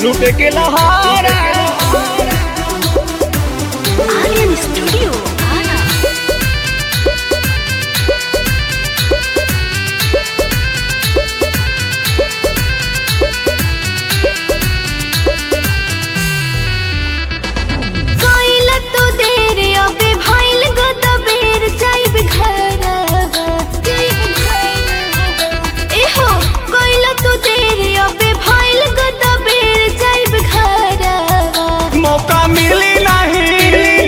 लूट के लहारा Alien Studio. Ara. कोइला तो देर अबे भाइल गद बेर जाइब घरवा एहो कोइला तो देर अबे भाइल गद बेर जाइब घरवा मौका मिली नहीं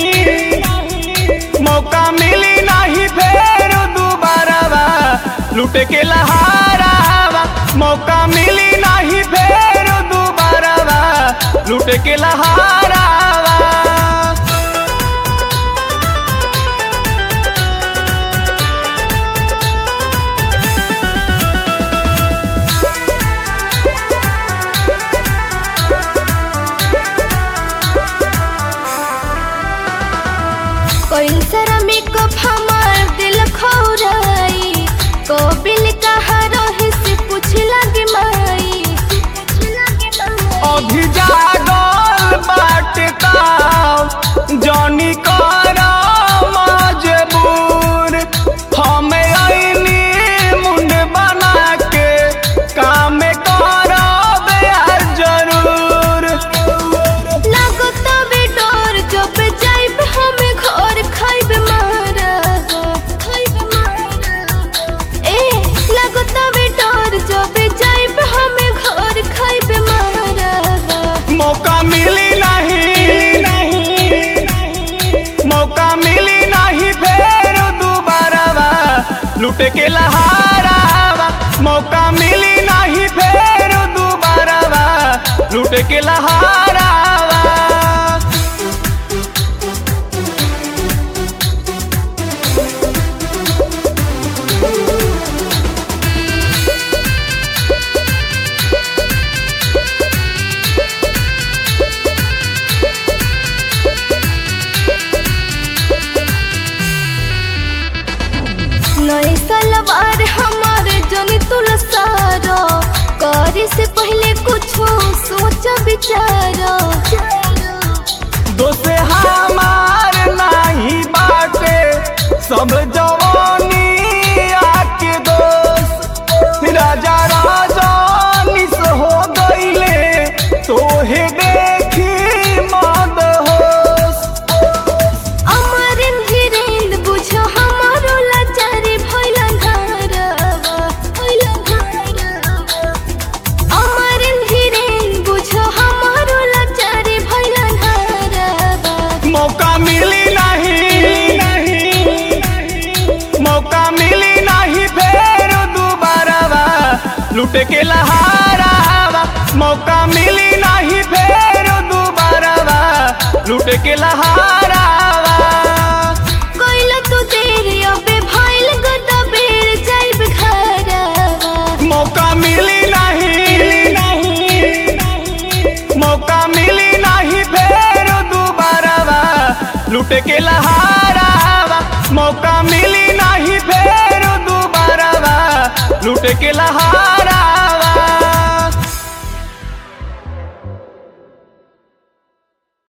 मौका मिली नहीं फेर दोबारा लूट के लहारा मौका मिली नहीं फेर दोबारा लूट के लहारा कोई सरा मेकअप हमार दिल खौराई को बिल कहा रही से पूछ लगे माई अभी जागल बाटे ताव जॉनी कर मजबूर हम अइनी मुंड बना के काम करब यार जरूर लागो तबे डर जब जाइब हम घर खाइब मारा खाइब मारा ए लागो तबे डर जब जाइब हम घर खाइब मारा मौका मिली नहीं मौका मिली नहीं फेर दोबारा लूट के लहारा मौका मिली नहीं फेर दोबारा लूट के लहारा नए सलवार हमारे जनी तुलसारो करे से पहले कुछ सोच विचारो दोस्त हमार नहीं बाटे सब जवानी आके दोस्त राजा राजा निस हो गईले तोहे देखी मद होश अमर धीरेन बुझो हमारो लाचारी भइला घरवा भइला घरवा अमर धीरेन बुझो हमारो लाचारी भइला घरवा मौका मिली नहीं मौका मिली नहीं फेर दोबारा लूट के लहारा मौका मिली नहीं फेर दोबारा लूट के लहारा कोइला तो देर अबे भाइल गदा बेर जाइब घरवा मौका मिली नहीं मौका मिली नहीं फेर दोबारा लूट के लहारा मौका मिली नहीं फेर दोबारा लूट के लहारा